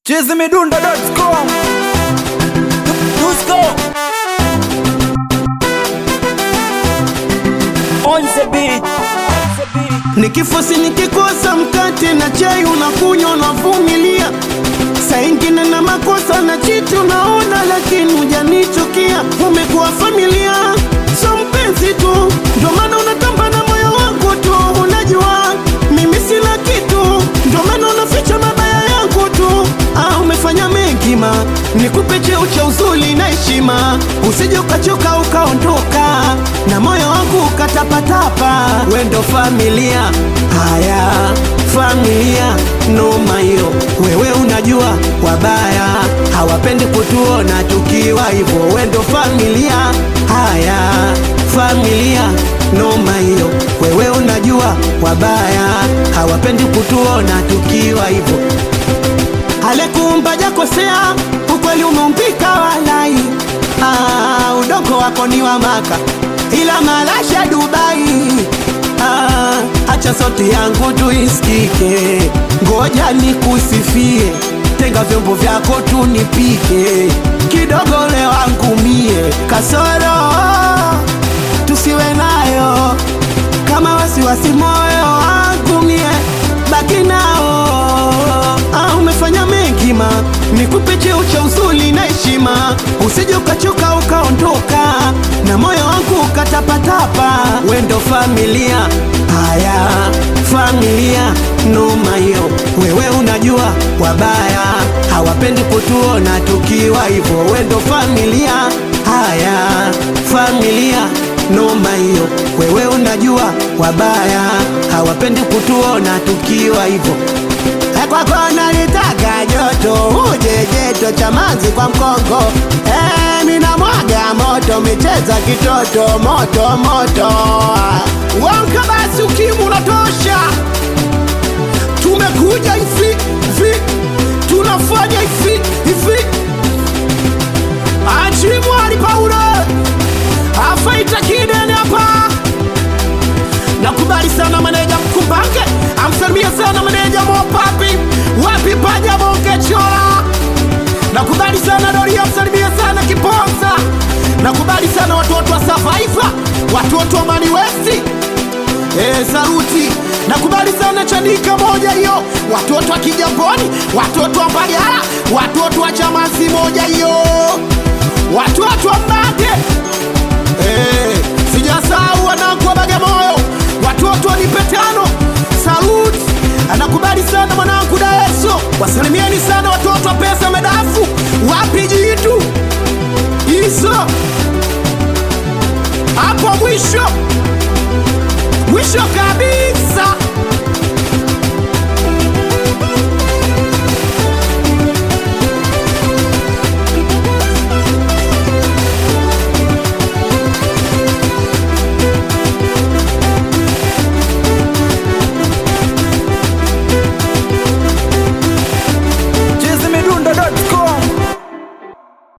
chizimidundo.com Dusko on the beat Nikifosi nikikosa mkate na chai unakunywa unavumilia, saa ingine na makosa na chiti unaona, lakini hujanichukia. Umekuwa familia, so mpenzi tu, ndio maana unatamba na moyo wangu tu. Unajua mimi sina kitu, ndio maana unaficha mabaya yangu tu. Ah, umefanya mengi ma, nikupe cheo cha uzuri na heshima, usije ukachoka ukaondoka na moyo wangu ukatapatapa. Wendo familia, haya familia, noma hiyo. Wewe unajua wabaya hawapendi kutuona tukiwa hivyo. Wendo familia, haya familia, noma hiyo. Wewe unajua wabaya hawapendi kutuona tukiwa hivyo. Alekuumba jakosea, ukweli umeumbika walai. Ah, udongo wako ni wa Maka, ila malasha Dubai. Ah, acha sauti yangu tuisikike, ngoja nikusifie, tenga vyombo vyako tunipike, kidogo leo wangu mie kasoro tusiwe nayo kama wasiwasi moyo wangu mie baki nao. Ah, umefanya mengi ma, nikupe cheo cha uzuri na heshima, usije ukachoka ukaondoka na moyo wangu ukatapatapa. Wendo familia, haya familia, noma hiyo. Wewe unajua wabaya hawapendi kutuona tukiwa hivyo. Wendo familia, haya familia noma hiyo. Wewe unajua wabaya hawapendi kutuona tukiwa hivyo. Eh, Kwako nalitaka joto, uje jeto cha manzi kwa mkongo. Eh, mina mwaga moto, micheza kitoto moto moto. Wanka basi, ukimu unatosha. Tumekuja hivi hivi, tunafanya hivi hivi. Achimwali Paulo afaita kidene hapa. Nakubali sana maneja Mkumbange, amsalimia sana maneja Mopapi, wapi paja bonge chola. Nakubali sana Dori, amsalimia sana Kiponza. Nakubali sana watoto wa Survivor, watoto wa Mani West. Eh, saruti. Nakubali sana Chanika moja hiyo, watoto wa Kijamboni, watoto wa Mbagala, watoto wa Chamazi moja hiyo, watoto wa Mbage Eh, sijasahau wanangu wa Bagamoyo, watoto wa Nipetano, salut. Anakubali sana mwanangu Daeso, wasalimieni sana watoto wa pesa medafu, wapi jitu hizo hapo mwisho mwisho kabisa.